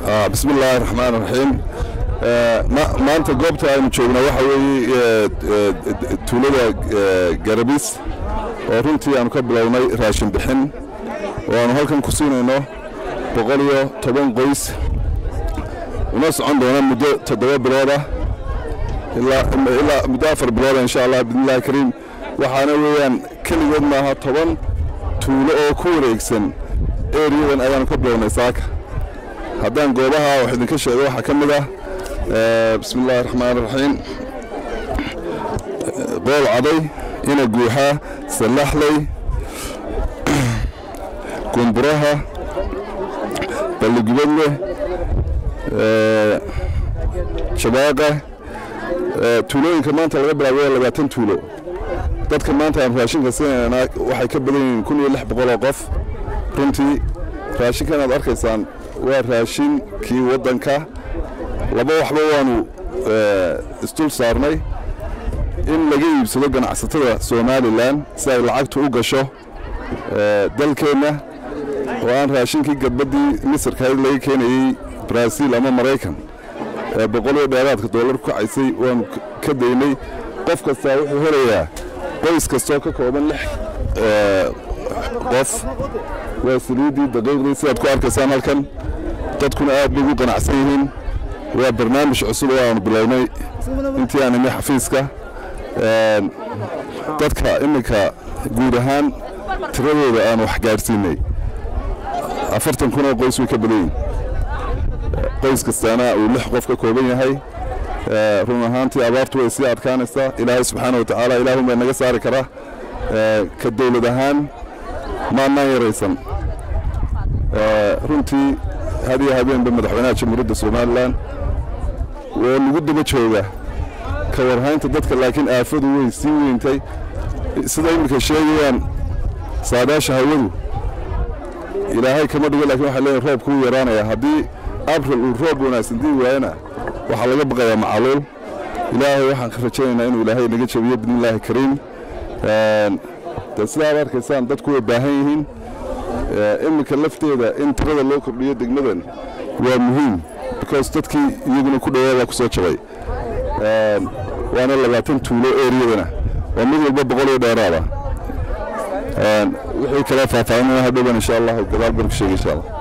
bismi illaahi raxmaan raxiim maanta goobta aynu joogna waxa weeye tuulada garabis oo runtii aanu ka bilownay raashin bixin oo aanu halkan ku siinayno boqol iyo toban qoys una socon doona muddo toddoba biloodah ilaa muddo afar bilooda insha allah bidnillahi kariim waxaana weeyaan keligood maaha toban tuulo oo ku wareegsan eriyadan ayaanu ka bilownay saaka haddaan goobaha wax idinka sheego waxaa ka mid ah bismi illaahi raxmaan raxiim qool caday ina guuxaa sallaxley gumburaha balligubadle jabaaqa tuulooyinka maanta laga bilaabo waa labaatan tuulo dadka maanta aan raashinka siinayna waxay ka badan yihiin kun iyo lix boqol oo qof runtii raashinkan aad arkaysaan waa raashinkii waddanka laba waxba waanu isdul saarnay in laga iibsado ganacsatada somalilan si ay lacagtu u gasho dalkeenna oo aan raashinkii gadbaddii misirkahayd laga keenayey baraaziil ama maraykan ee boqoliyo dheeraadka dollar ku kacaysay waanu ka daynay qof kastaa wuxuu helayaa qoys kastoo ka kooban lix qof waa saliiddii daqiiqdii sidaad ku arkaysaan halkan dadkuna aad bay ugu qanacsan yihiin waa barnaamij cusub oo aanu bilownay intii aan imi xafiiska dadka iminka guud ahaan tiradooda aan wax gaadhsiinay afartan kun oo qoys way ka badan yihin qoys kastaana uu lix qof ka kooban yahay run ahaantii abaartu way sii adkaanaysaa ilaahay subxaana wa tacaala ilaahun baa naga saari karaa ka dowlad ahaan maannaan yaraysan runtii had iyo habeenba madaxweynaha jamhuuriyadda somalilan oo lagu daba jooga ka warhaynta dadka laakiin aafadu way sii weyntay sida iminka sheegayaan saadaasha hawadu ilaahay kama dhigo lakin waxay leeyihin roobku wuu yaraanaya haddii abril uu roob wanaagsan dii waayana waxaa laga baqayaa macaluul ilaahay waxaan ka rajaynaynaa inuu ilaahay naga jabiyo bidnillaahi kariim de sidaad arkaysaan dadku way baahan yihiin iminka lafteeda in tirada loo kordhiyo degmadan waa muhiim because dadkii iyaguna ku dhawaabaa ku soo jabay waana labaatan tuulo eriyadana waa mid walba boqol iyo dheeraada wixii kale faahfaahinana hadhowban insha allah gadaal baan ku sheegay insha allah